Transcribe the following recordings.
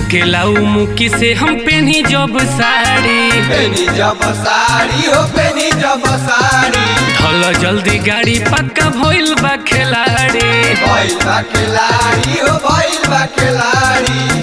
झाकेलाऊ मुकी से हम पेनी जब साड़ी पेनी जब साड़ी हो पेनी जब साड़ी ढल जल्दी गाड़ी पक्का भइल बा खिलाड़ी भइल बा खिलाड़ी हो भइल बा खिलाड़ी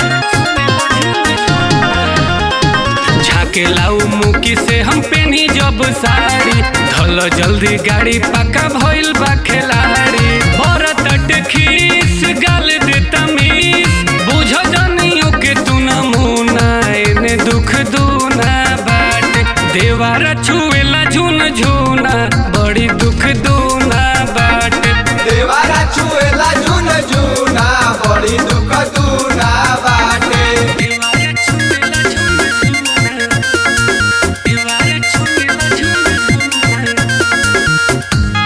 झाकेलाऊ मुकी से हम पेनी जब साड़ी ढल जल्दी गाड़ी पक्का भइल बा खिलाड़ी भरत खीस गाल दे तमीस बुझ जनियो के तू नमूना एने दुख दूना बाट देवारा छुएला झुन झुना बड़ी दुख दूना बाट देवारा छुएला झुन झुना बड़ी दुख दूना बाटे देवारा छुएला झुन झुना देवारा छुएला झुन झुना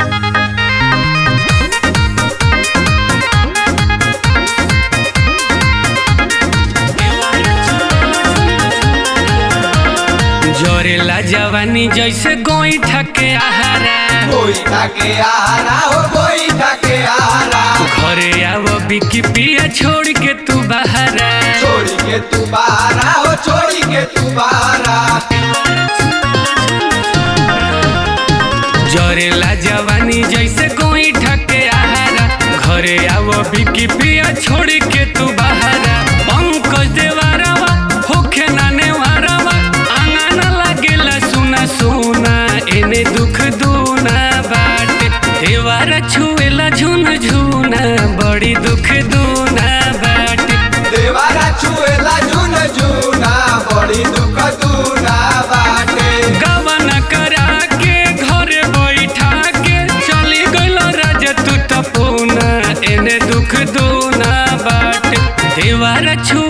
जोरेला जवानी जैसे गोई ठके आहारा कोई ठाके आरा हो कोई ठाके आरा घरे आव बिकी पिया छोड़ के तू बहारा छोड़ी के तू बारा हो छोड़ी के तू बारा जोरेला जवानी जैसे कोई ठके आहारा घरे आव बिकी पिया छोड़ के तू बहारा पंकज देवारावा होखे नाने वारावा आंगन लागेला सुना सुना एने दुख दूना बाट देवारा छुएला झुन झुना बड़ी दुख दूना बाट देवारा छुएला झुन झुना बड़ी दुख दूना बाटे गवन करा के घरे बैठा के चली गइल राज तू तपूना एने दुख दूना बाट देवारा छु